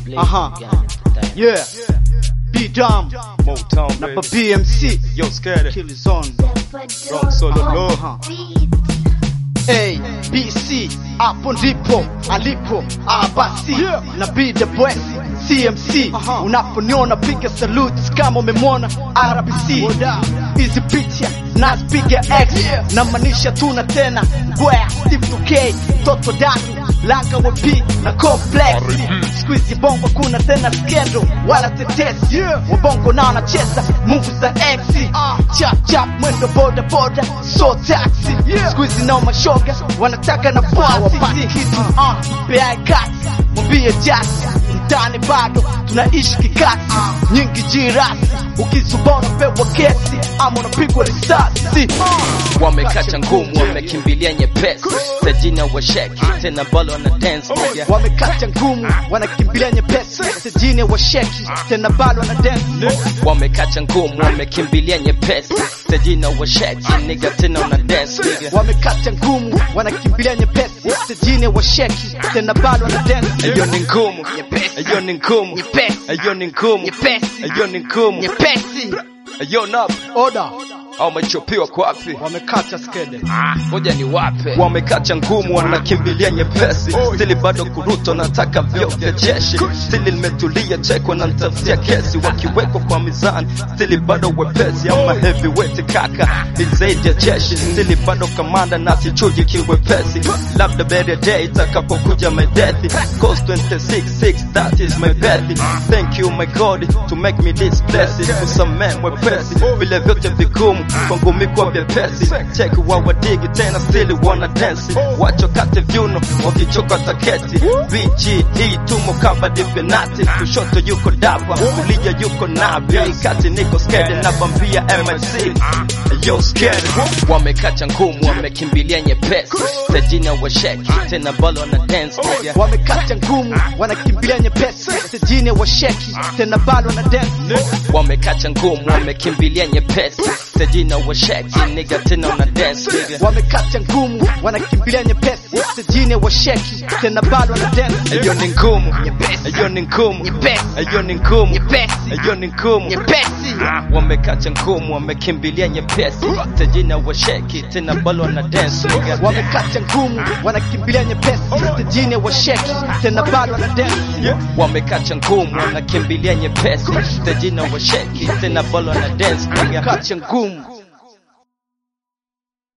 Aha. Yeah. B Dom Motown, na pa baby. BMC Yo, scared. Kill Zone. Wrong solo low. Aha. A BC hapo ndipo alipo abasi na B the boys CMC unaponiona piga salute kama umemwona RBC hizi picha nazipiga X na maanisha tuna tena ngwea Steve 2K toto datu laka wapi na complex squeeze bongo kuna tena skendo wala tetesi wabongo nao wanacheza mungu za MC chap chap mwendo boda boda so taxi squeeze nao mashoga wanataka na pasi kitu bea kati mwambie jasi mtani bado tunaishi kikati nyingi jirasi ukizubona pewa kesi ama unapigwa risasi wamekata ngumu wamekimbilia nyepesi tajina washeki tena balo wana dance nigga. wamekata ngumu wanakimbilia nyepesi sejine washeki tena bado wana dance wamekata ngumu wamekimbilia nyepesi tajina washeki niga tena una dance nigga. wamekata ngumu wanakimbilia nyepesi sejine washeki tena bado wana dance Eyo ni ngumu Nyepesi. Eyo ni ngumu Nyepesi. Eyo ni ngumu Nyepesi. Eyo ni ngumu nyepesi Eyo nap oda au machopiwa kwa wapi wamekata skede ngoja ni wape wamekacha ngumu wanakimbilia nyepesi stili bado kuruto nataka vyo vya jeshi stili limetulia cheko na ntafutia kesi wakiwekwa kwa mizani stili bado wepesi ama heavyweight kaka ni zaidi ya jeshi stili bado kamanda na sichuji kiwepesi labda better day itakapokuja my death cost 266 that is my birth thank you my god to make me this blessed kusamee mwepesi vile vyote vigumu kwangu mikwa vyepesi check wawadigi tena stili wana dance wacho kate vyuno wakichoka taketi bg hii tumo kama divinati kushoto yuko dapa kulia yuko nabi kati niko skede na bambia mc yo skede wamekacha ngumu wamekimbilia nyepesi tajina washeki tena balo wana dance nigga. wamekata ngumu wanakimbilia nyepesi sejine washeki tena bado wana dance wamekacha ngumu wamekimbilia nyepesi tajina washeki niga tena una dance nigga. wamekata ngumu wanakimbilia nyepesi sejine washeki tena bado wana dance Eyo ni ngumu Nyepesi. Eyo ni ngumu Nyepesi. Eyo ni ngumu Nyepesi. Eyo ni ngumu nyepesi wamekacha ngumu wamekimbilia nyepesi tajina washeki tena balo wana dance nigga. wamekata ngumu wanakimbilia nyepesi sejine washeki tena bado wana dance wamekacha ngumu wanakimbilia nyepesi tajina washeki tena balo wana dance nigga. kacha ngumu